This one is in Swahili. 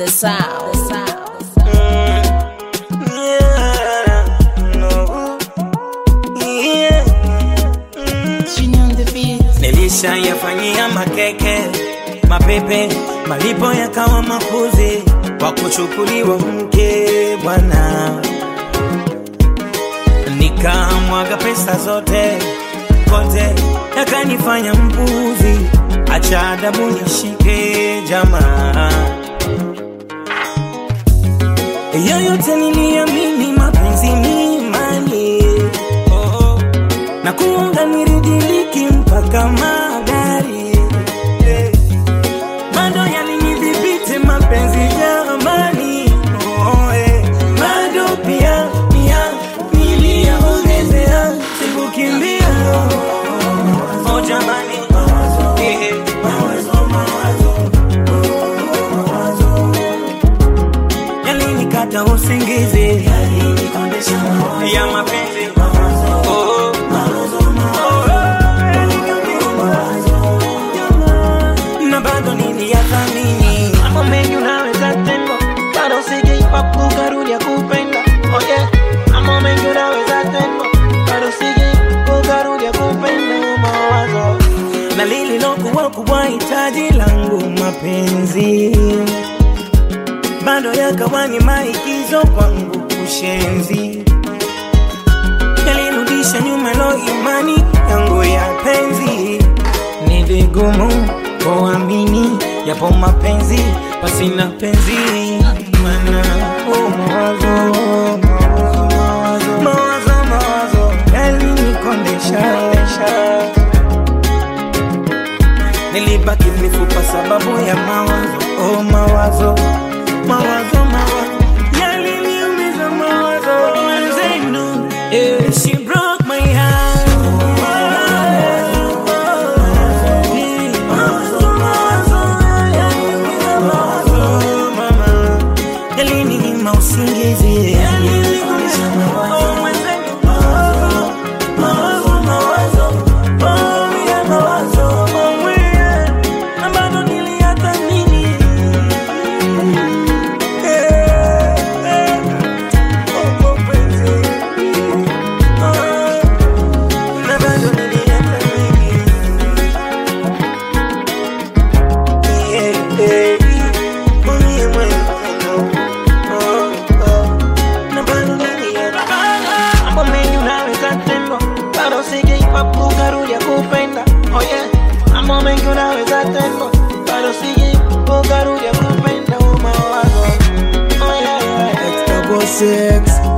the sound. The sound. Nilishayafanyia makeke mapepe, malipo yakawa makuzi kwa kuchukuliwa mke bwana, nikamwaga pesa zote kote, yakanifanya mpuzi. Acha adabu nishike jamaa, yoyote niliamini mapenzi ni imani oh, na kuunga niridiliki mpaka magari eh, bado yalinidhibiti mapenzi jamani oh, eh, bado pia pia niliyaongezea sikukimbia oh, jamani eh, eh. yalinikata usingizi ya mapenzi oh, oh. na bado niliyathamini Mambo mengi unaweza tendo, bado sijaipa kukarudia kupenda. Oh yeah, mambo mengi unaweza tendo, bado sijaipa kukarudia kupenda. Mawazo na lililokuwa kubwa hitaji langu mapenzi bado yakawa ni maigizo kwangu kushenzi yalirudisha nyuma lo imani yangu ya penzi ni vigumu kuamini yapo mapenzi pasina penzi mana oh, mawazo mawazo mawazo mawazo yalinikondesha nilibaki mifupa sababu ya mawazo oh, mawazo mawazo mawazo yaliniumiza mawazo wenzenu yeah. she broke my heart Yalininyima usingizi Oh, mwenzenu. Mawazo, mawazo, oh, yeah, mawazo, oh, yeah. Na bado niliyathamini. Eh, eh. Oh, oh, penzi. Oh, na bado niliyathamini. Yeah, eh. Oh, yeah, mwenzenu. Oh, oh. Na bado niliyathamini. mambo mengi unaweza tendo, bado sijaipa kukarudia kupenda. Oh yeah, mambo mengi unaweza tendo, bado sijaipa kukarudia kupenda. Mawazo oh yeah, yeah. Double six